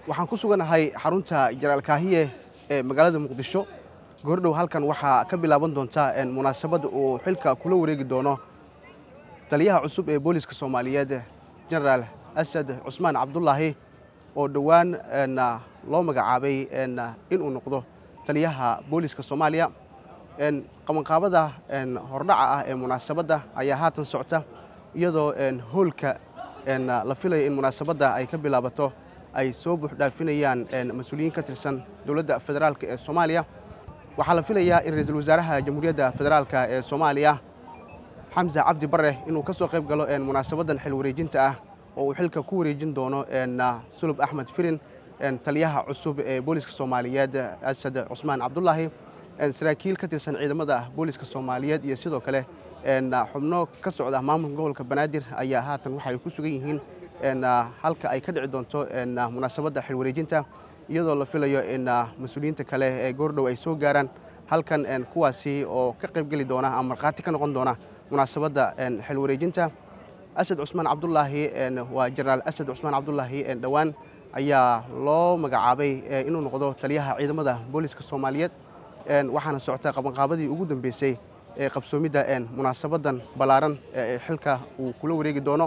waxaan ku suganahay xarunta jenaraal kaahiye ee magaalada muqdisho goordhow halkan waxaa ka bilaaban doonta munaasabad uu xilka kula wareegi doono taliyaha cusub ee booliska soomaaliyeed jenaraal asad cusmaan cabdulaahi oo dhowaan loo magacaabay inuu noqdo taliyaha booliska soomaaliya qabanqaabada hordhaca ah ee munaasabadda ayaa haatan socota iyadoo hoolka la filaya in munaasabadda ay ka bilaabato ay soo buuxdhaafinayaan mas-uuliyiin ka tirsan dowladda federaalk ee soomaaliya waxaa la filayaa in ra-iisul wasaaraha jamhuuriyadda federaalk ee soomaaliya xamse cabdi bare inuu ka soo qayb galo munaasabaddan xil wareejinta ah oo uu xilka ku wareejin doono sulub axmed firin taliyaha cusub ee booliska soomaaliyeed asad cusmaan cabdulaahi saraakiil ka tirsan ciidamada booliska soomaaliyeed iyo sidoo kale xubno ka socda maamulka gobolka banaadir ayaa haatan waxay ku sugan yihiin halka ay ka dhici doonto munaasabadda xil wareejinta iyadoo la filayo in mas-uuliyiinta kale ee goordhow ay soo gaaraan halkan kuwaasi oo ka qaybgeli doona ama markhaati ka noqon doona munaasabadda xil wareejinta asad cusmaan cabdulaahi waa jenaraal asad cusmaan cabdulaahi dhowaan ayaa loo magacaabay inuu noqdo taliyaha ciidamada booliska soomaaliyeed waxaana socota qabanqaabadii ugu dambeysay ee qabsoomidda munaasabaddan ballaaran ee xilka uu kula wareegi doono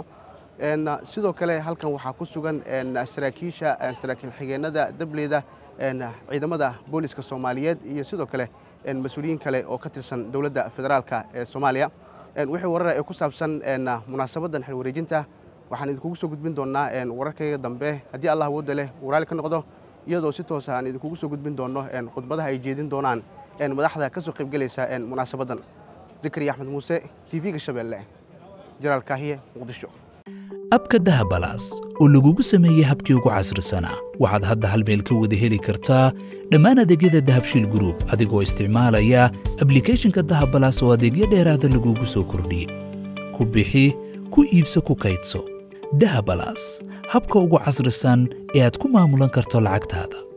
sidoo kale halkan waxaa ku sugan saraakiisha saraakiil xigeenada dableyda ciidamada booliska soomaaliyeed iyo sidoo kale mas-uuliyiin kale oo ka tirsan dowladda federaalk ee soomaaliya wixii warara ee ku saabsan munaasabaddan xil wareejinta waxaan idinkugu soo gudbin doonnaa wararkayga dambe haddii allah awoodda leh uu raali ka noqdo iyadoo si toosa aan idinkugu soo gudbin doonno khudbadaha ay jeedin doonaan madaxda ka soo qaybgelaysa munaasabaddan zakariya axmed muuse tv-ga shabeelle jenaraal kaahiye muqdisho abka dahabalaas oo lagugu sameeyey habkii ugu casrisanaa waxaad hadda hal meel ka wada heli kartaa dhammaan adeegyada dahabshiil gruub adigoo isticmaalaya ablikeeshinka dahabalaas oo adeegyo dheeraada lagugu soo kordhiyey ku bixi ku iibso ku kaydso dahabalaas habka ugu casrisan ee aad ku maamulan karto lacagtaada